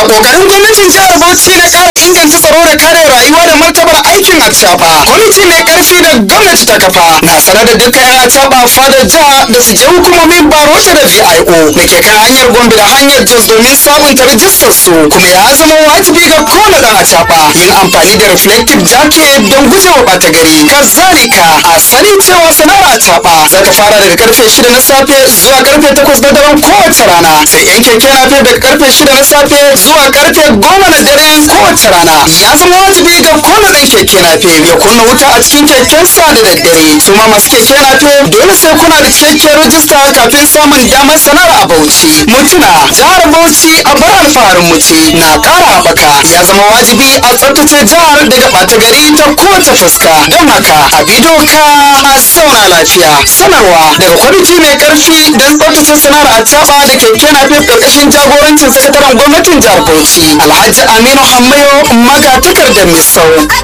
kokarin gwamnatin jihar Bauchi na ƙara inganta tsaro da kare rayuwa da martabar aikin acaba kwamiti mai karfi da gwamnati ta kafa na sanar da dukkan yan acaba fadar jiha da su je hukumomin barota da VIO da ke kan hanyar Gombe da hanyar Jos domin sabunta rijistar su kuma ya zama wajibi ga kowane dan acaba yin amfani da reflective jacket don gujewa ɓata gari kazalika a sani cewa sana'ar acaba za ta fara daga karfe shida na safe zuwa karfe takwas na daren kowace rana sai yan keke nafe daga karfe shida na safe zuwa karfe goma na dare kowace rana ya zama wajibi ga kowane ɗan keke nafe ya kunna wuta a cikin kekensa da daddare su ma masu keke nafe dole sai kuna da cikakken rajista kafin samun damar sana'ar a bauchi mutuna jihar bauchi a bar alfaharin mu ce na ƙara haɓaka ya zama wajibi a tsaftace jihar daga ɓata gari ta kowace fuska don haka a bi doka a sauna lafiya sanarwa daga kwamiti mai ƙarfi don tsaftace sana'ar a taɓa da keke nafe ƙarƙashin jagorancin sakataren gwamnatin jihar bauchi alhaji aminu hammayo magatakardar misau